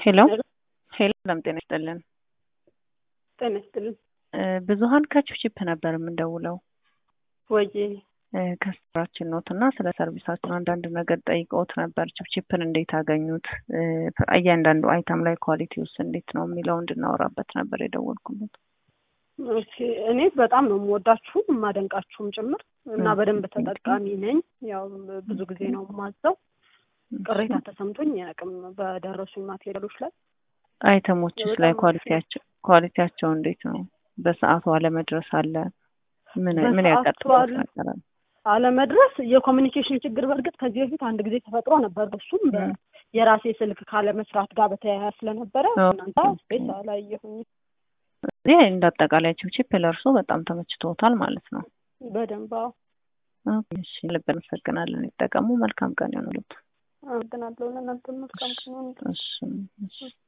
ሄሎ ሄሎ ሰላም ጤና ይስጥልን። ጤና ይስጥልን። ብዙሀን ከቺፕቺፕ ነበር የምንደውለው ወይ ከስራችን ኖት እና ስለ ሰርቪሳችን አንዳንድ ነገር ጠይቀውት ነበር። ቺፕቺፕን እንዴት አገኙት? እያንዳንዱ አይተም ላይ ኳሊቲ ውስጥ እንዴት ነው የሚለው እንድናወራበት ነበር የደወልኩለት። ኦኬ እኔ በጣም ነው የምወዳችሁም የማደንቃችሁም ጭምር እና በደንብ ተጠቃሚ ነኝ። ያው ብዙ ጊዜ ነው የማዘው። ቅሬታ ተሰምቶኝ አያውቅም በደረሱኝ ማቴሪያሎች ላይ። አይተሞችስ ላይ ኳሊቲያቸው ኳሊቲያቸው እንዴት ነው? በሰዓቱ አለመድረስ አለ? ምን ምን ያጋጥማል ነገር አለ? አለመድረስ የኮሚኒኬሽን ችግር በእርግጥ ከዚህ በፊት አንድ ጊዜ ተፈጥሮ ነበር። እሱም የራሴ ስልክ ካለመስራት ጋር በተያያዘ ስለነበረ እናንተ ስፔስ አላየሁኝ። ይህ እንደ አጠቃላይ ቺፕቺፕ ለእርሶ በጣም ተመችቶታል ማለት ነው? በደንብ አዎ። እሺ ልብ እናመሰግናለን። ይጠቀሙ። መልካም ቀን ይሆንሉት። አመሰግናለሁ። ለእናንተ መልካም ቀን ይሁን። እሺ እሺ